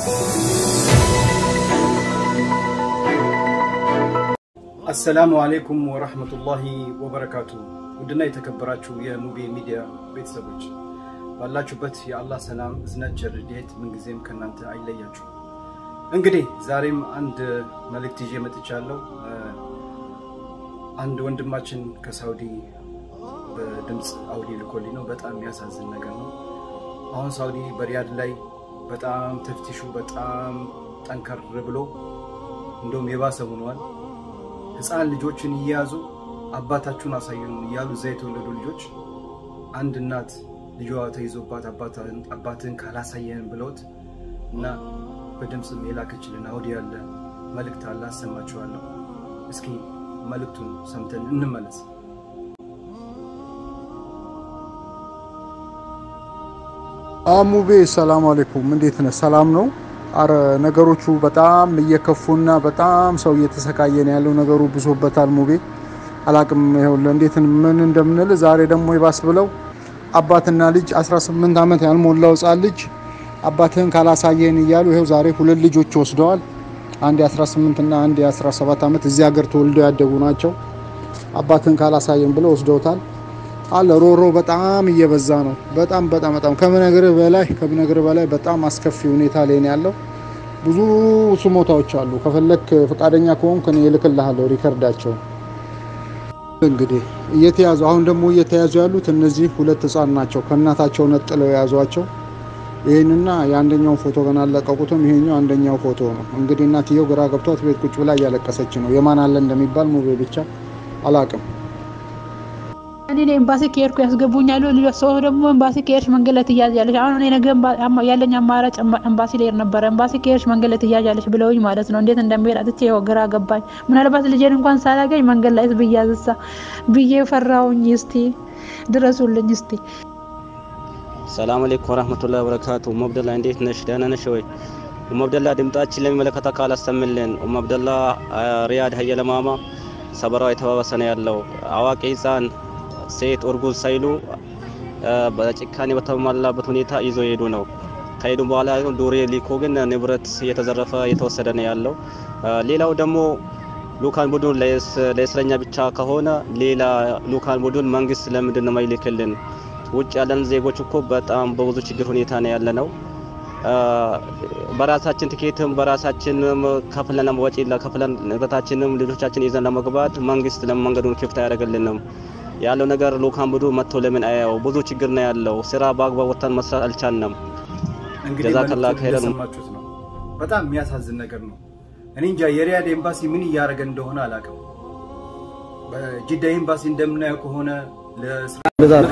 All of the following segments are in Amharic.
አሰላሙ አሌይኩም ወረህመቱላሂ ወበረካቱ። ውድና የተከበራችሁ የሙቤ ሚዲያ ቤተሰቦች ባላችሁበት የአላህ ሰላም፣ እዝነት፣ ቸርዴት ምንጊዜም ከእናንተ አይለያችሁ። እንግዲህ ዛሬም አንድ መልእክት ይዤ መጥቻለሁ። አንድ ወንድማችን ከሳውዲ በድምፅ አውዲ ልኮልኝ ነው። በጣም የሚያሳዝን ነገር ነው። አሁን ሳውዲ በሪያድ ላይ በጣም ተፍቲሹ በጣም ጠንከር ብሎ እንደውም የባሰ ሆኗል። ህፃን ልጆችን እየያዙ አባታችሁን አሳዩን እያሉ እዛ የተወለዱ ልጆች አንድ እናት ልጇ ተይዞባት አባትህን ካላሳየን ብለውት እና በድምፅም የላከችልን አውዲ ያለ መልእክት አለ፣ አሰማችኋለሁ። እስኪ መልእክቱን ሰምተን እንመለስ። አሙቤ ሰላም አለይኩም፣ እንዴት ነህ? ሰላም ነው። አረ ነገሮቹ በጣም እየከፉና በጣም ሰው እየተሰቃየ ነው ያለው። ነገሩ ብሶበታል። ሙቤ አላቅም። ይኸውልህ እንዴት ምን እንደምንል ዛሬ ደግሞ ይባስ ብለው አባትና ልጅ 18 ዓመት ያልሞላው ህጻን ልጅ አባትህን ካላሳየን እያሉ ይኸው ዛሬ ሁለት ልጆች ወስደዋል። አንድ የ18 እና አንድ የ17 ዓመት እዚህ ሀገር ተወልደው ያደጉ ናቸው። አባትህን ካላሳየን ብለው ወስደውታል። አለ ሮሮ በጣም እየበዛ ነው። በጣም በጣም በጣም ከምነግርህ በላይ ከምነግርህ በላይ በጣም አስከፊ ሁኔታ ላይ ነው ያለው። ብዙ ስሞታዎች አሉ። ከፈለክ ፈቃደኛ ከሆንክ እኔ እልክልሃለሁ ሪከርዳቸውን። እንግዲህ እየተያዙ አሁን ደግሞ እየተያዙ ያሉት እነዚህ ሁለት ህጻን ናቸው። ከእናታቸው ነጥለው የያዟቸው። ይህንና የአንደኛውን ፎቶ ገና አለቀቁትም። ይሄኛው አንደኛው ፎቶ ነው። እንግዲህ እናትየው ግራ ገብቷት ቤት ቁጭ ብላ እያለቀሰች ነው። የማን አለ እንደሚባል ሙቤ ብቻ አላቅም። እኔ ኤምባሲ ከሄድኩ ያስገቡኛሉ። ልጆች ሰው ደግሞ ኤምባሲ ከሄድሽ መንገድ ላይ ትያዣለሽ። አሁን እኔ ነገ ያለኝ አማራጭ ኤምባሲ ልሄድ ነበረ። ኤምባሲ ከሄድሽ መንገድ ላይ ትያዣለሽ ብለውኝ ማለት ነው። እንዴት እንደሚሄድ አጥቼ ይኸው ግራ ገባኝ። ምናልባት ልጄን እንኳን ሳላገኝ መንገድ ላይ ብያዝሳ ብዬ ፈራውኝ። እስቲ ድረሱልኝ እስቲ። ሰላም አለይኩም ወራህመቱላሂ ወበረካቱ። ኡም አብደላ እንዴት ነሽ? ደህና ነሽ ወይ? ኡም አብደላ ድምጣችን ለሚመለከት አካል አሰምልን። ኡም አብደላ ሪያድ ሀየለማማ ሰበራው የተባባሰ ነው ያለው። አዋቂ ህፃን ሴት እርጉዝ ሳይሉ በጭካኔ በተሟላበት ሁኔታ ይዞ ሄዱ ነው። ከሄዱ በኋላ ዱሬ ሊኮ ግን ንብረት እየተዘረፈ እየተወሰደ ነው ያለው። ሌላው ደግሞ ሉካን ቡድን ለእስረኛ ብቻ ከሆነ ሌላ ሉካን ቡድን መንግስት ለምንድን ነው የማይልክልን? ውጭ ያለን ዜጎች እኮ በጣም በብዙ ችግር ሁኔታ ነው ያለ ነው። በራሳችን ትኬትም በራሳችንም ከፍለን ወጪ ከፍለን ንብረታችንም ልጆቻችን ይዘን ለመግባት መንግስት ለመንገዱን ክፍት አያደርግልንም። ያለው ነገር ሉካን ቡድን መጥቶ ለምን አያው? ብዙ ችግር ነው ያለው። ስራ በአግባብ ወጥተን መስራት አልቻልንም። እንግዲህ ጀዛከላ መልዕክቱን ኸይረን። እንደሰማችሁት ነው። በጣም የሚያሳዝን ነገር ነው። እኔ እንጃ የሪያድ ኤምባሲ ምን እያደረገ እንደሆነ አላውቅም። በጅዳ ኤምባሲ እንደምናየው ከሆነ ለስራ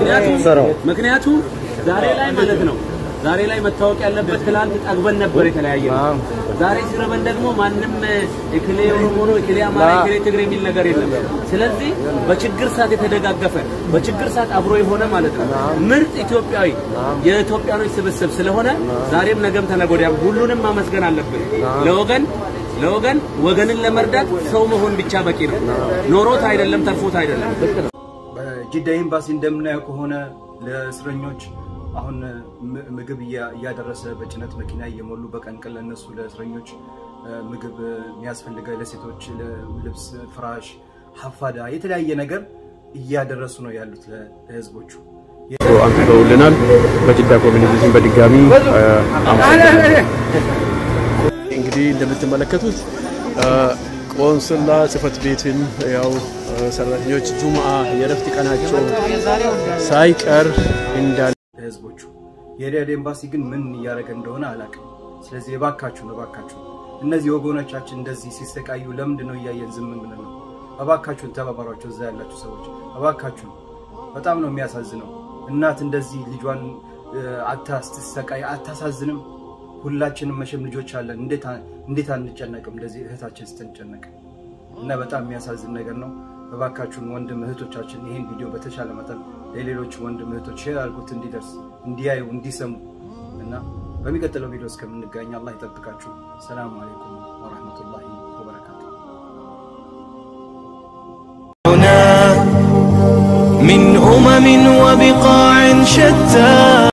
ምክንያቱም ዛሬ ላይ ማለት ነው ዛሬ ላይ መታወቅ ያለበት ትላንት ጠግበን ነበር የተለያየ ነው። ዛሬ ሲረበን ደግሞ ማንም እክሌ ኦሮሞ ነው እክሌ አማራ እክሌ ትግሬ የሚል ነገር የለም። ስለዚህ በችግር ሰዓት የተደጋገፈ በችግር ሰዓት አብሮ የሆነ ማለት ነው ምርጥ ኢትዮጵያዊ የኢትዮጵያኖች ስብስብ ስለሆነ ዛሬም ነገም ተነገ ወዲያም ሁሉንም ማመስገን አለብን። ለወገን ለወገን ወገንን ለመርዳት ሰው መሆን ብቻ በቂ ነው። ኖሮት አይደለም ተርፎት አይደለም። በጅዳ ኤምባሲ እንደምናየው ከሆነ ለእስረኞች አሁን ም- ምግብ እያ- እያደረሰ በጭነት መኪና እየሞሉ በቀን ቀን ለእነሱ ለእስረኞች እ፣ ምግብ የሚያስፈልገ ለሴቶች ልብስ፣ ፍራሽ፣ ሀፋዳ የተለያየ ነገር እያደረሱ ነው ያሉት ለ- ለህዝቦቹ። አንስተውልናል። በጅዳ ኮሚኒቲ ስም በድጋሚ አመሰግናለሁ። እንግዲህ እንደምትመለከቱት ቆንስላ ጽህፈት ቤትን ያው ሰራተኞች ጁምአ የረፍት ቀናቸው ሳይቀር እንዳለ ለህዝቦቹ የሪያድ ኤምባሲ ግን ምን እያደረገ እንደሆነ አላውቅም። ስለዚህ እባካችሁ ነው እባካችሁ እነዚህ ወገኖቻችን እንደዚህ ሲሰቃዩ ለምንድን ነው እያየን ዝም ብለን ነው? እባካችሁን ተባባሯቸው፣ እዛ ያላችሁ ሰዎች እባካችሁ። በጣም ነው የሚያሳዝነው። እናት እንደዚህ ልጇን እ፣ አታ ስትሰቃይ አታሳዝንም? ሁላችንም መቼም ልጆች አለን። እንዴት አ- እንዴት አንጨነቅም? እንደዚህ እህታችን ስትንጨነቅ እና በጣም የሚያሳዝን ነገር ነው። እባካችሁን ወንድም እህቶቻችን ይህን ቪዲዮ በተቻለ መጠን ለሌሎች ወንድም እህቶች ሼር አድርጉት፣ እንዲደርስ እንዲያዩ፣ እንዲሰሙ እና በሚቀጥለው ቪዲዮ እስከምንገናኝ አላህ ይጠብቃችሁ። ሰላም አለይኩም ወረህመቱላሂ ወበረካቱ። هنا من أمم وبقاع شتى